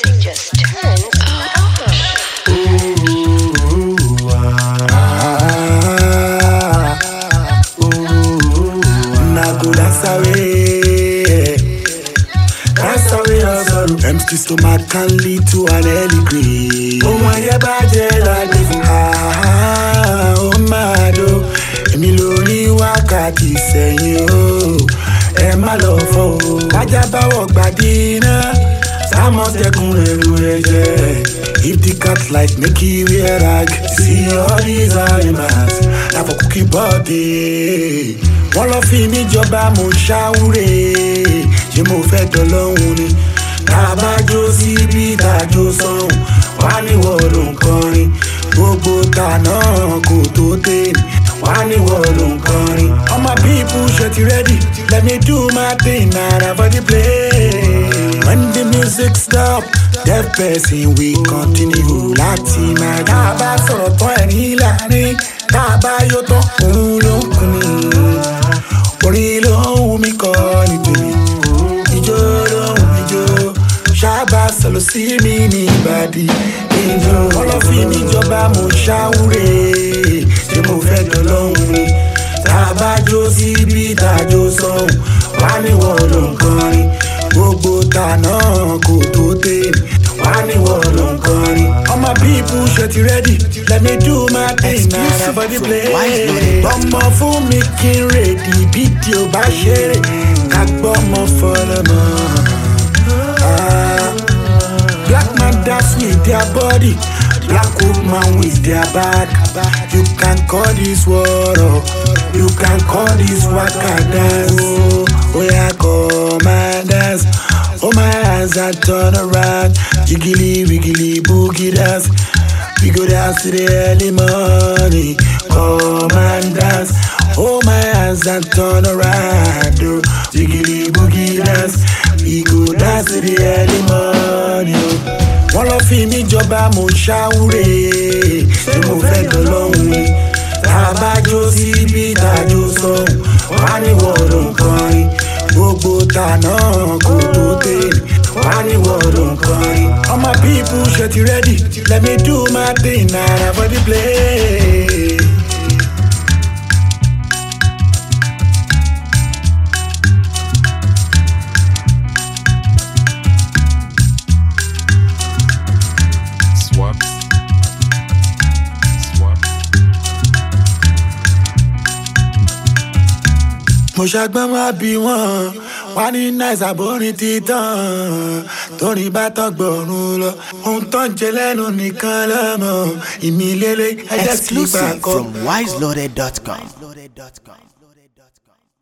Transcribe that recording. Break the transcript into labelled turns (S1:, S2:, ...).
S1: music just turns up.
S2: Nago that's away. That's away of sorrow. Empty stomach can lead to an early grave. Oh my yeah, bàjẹ́ láti fún ah oh my do. Èmi lórí wákàtí sẹ́yìn o. Ẹ má lọ fọ́ o. Bájá báwọ̀ gbàdí iná. Sámọ̀tẹ́kùn ẹ̀rù ẹ̀jẹ̀. If the cat like make you wear rag. See all these animals. Na for cookie body. Wọ́n lọ fi mí jọba mo ṣáwúre. Ṣé mo fẹ́ dọ́lọ́hún ni? Tàbájó síbi tàjó sọ́hún. Wá ní wọ́ọ̀lù nkọrin. Gbogbo tànà kò tó tèmi. Wá ní wọ́ọ̀lù nkọrin. All my people ṣe ti ready. Let me do my thing na for the play. When the music stop, deaf person we continue láti máa dá a bá sọ̀rọ̀ tán ẹ̀rín láàrin. Tá a bá yó tán, òun ló ń kun ni. Orin ló ń wù mí kọ́ ní tèmi. Ijó ló ń wù mí jó. Ṣáàbà sọ̀rọ̀ sí mi ní ìbàdí. Ìjọ ọlọ́fin níjọba mo ṣáwúre. Ṣé mo fẹ́ dọ́lọ́hún ni? Tá a bá jó síbi tàjó sọ́hún. Wá ní wọ́n ló ń kọrin. Gbogbo tànà kò tó tèmi. Wá ní wọ́n ló ń kọrin. All my people ṣe ti ready. Let me do my thing na
S3: Exclusive
S2: for the
S3: from
S2: play.
S3: wiseloaded.com.
S2: Ọmọ fún mi kí n rèdí bí tí o bá ṣeré. Ká gbọ́ ọmọ fọlọ́mọ. Ah. Black man dance with their body, black woman with their back. You can call this war, oh. you can call this waka dance. Oh, oh yeah, come and dance. Oh my hands and turn around, jiggly wiggly boogie dance. We go dance to the early morning, come and dance. Oh my hands and turn around, oh, jiggly boogie dance. We go dance to the early morning. oh. Wọ́n lọ fi mí jọba mo ṣáwúre, ṣé mo fẹ́ dọ́lọ́hún ni? Tàbájó síbi tàjó sọ́hún, wá ní wọ́ọ̀rọ̀ nkọrin. Gbogbo tànà kò tó tèmi, wá ní wọ́ọ̀rọ̀ nkọrin. All my people ṣe ti ready, let me do my thing na for the play.
S4: Swap. Swap.
S2: mo ṣàgbọ́n wá bí wọ́n wá ní náìsà bórin títàn torí bá tán gbọ̀run lọ ohun tó ń jẹ lẹ́nu nìkan lọ́mọ ìmìlélẹ́ ẹ̀jẹ̀ sí gbà
S3: Exclusive
S2: kọ́.
S3: from wiseloaded.com.